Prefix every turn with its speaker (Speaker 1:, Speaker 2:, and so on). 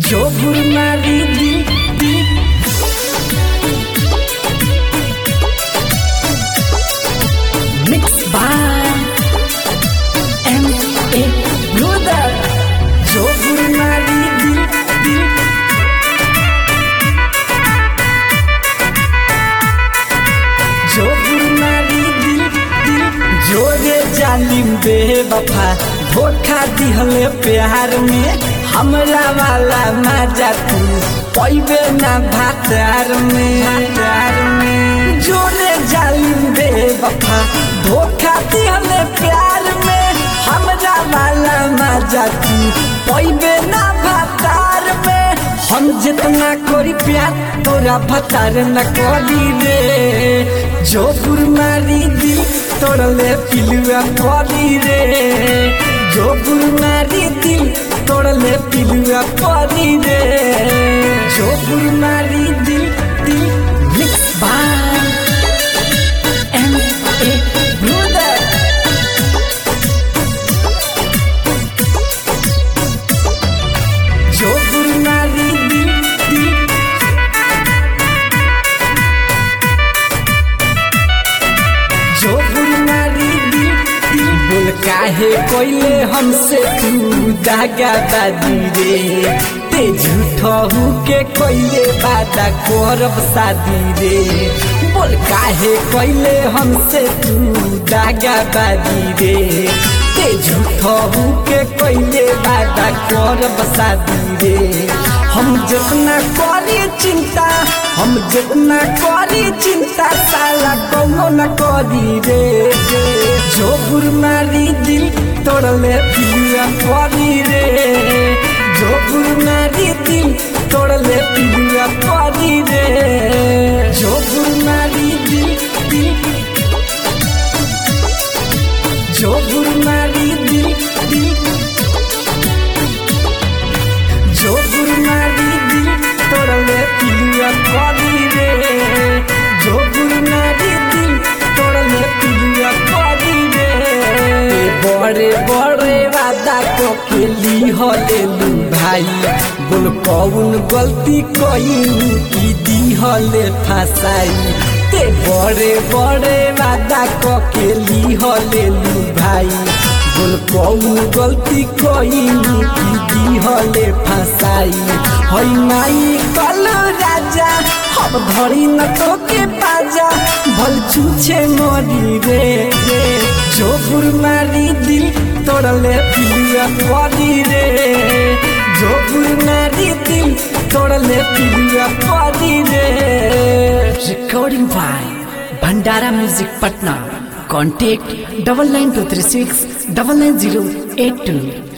Speaker 1: जोबुर मारी दिल दिल mix by M A brother जोबुर मारी दिल दिल जोबुर मारी दिल दिल जोरे जालिम बेवफा धोखा दिहले प्यार में हमरा वाला मजा तू पैबे ना भातार में प्यार में जोरे जालिम बेवफा धोखा दिहले प्यार में हमरा वाला मजा तू पैबे ना भातार में हम जितना करी प्यार तोरा भतार न करी रे जोपुर मारी दिल तोड़ले पिलुआ करी रे जोपुर मारी दिल तोड़ले पिलुआ करी रे जोपुर मारी दिल दिल mix by M A brother जोपुर मारी दिल दिल जोपुर मारी दिल दिल बोल काहे कोइले हमसे तू दागा दादी रे ते झूठा हूँ के कोइले बादा करब शादी रे बोल काहे कोइले हमसे तू दागा दादी रे ते झूठा हूँ के कोइले बादा करब शादी रे हम जितना करी चिंता हम जितना करी चिंता साला कौनो न करी रे रे जोपुर मारी दिल तोड़ले पिलुआ करी रे जोपुर मारी दिल तोड़ले पिलुआ करी रे जोपुर मारी दिल दिल जोपुर मारी दिल दिल जोपुर मारी दिल तोड़ले पिलुआ करी रे जोपुर मारी दिल तोड़ले पिलुआ करी रे बड़े बड़े वादा को खेली हलेलू भाई बोल कौन गलती कई की दी हले फसाई ते बड़े बड़े वादा को खेली हलेलू भाई बोल कौन गलती कई की दी हले फसाई हई माई कल राजा अब धरी न तो के पाजा भल छूछे मरी रे रे जोपुर मारी दिल तोड़ले पिलुआ परी रे जोपुर मारी दिल तोड़ले पिलुआ परी रे recording by Bhandara music Patna contact double nine two three six double nine zero eight two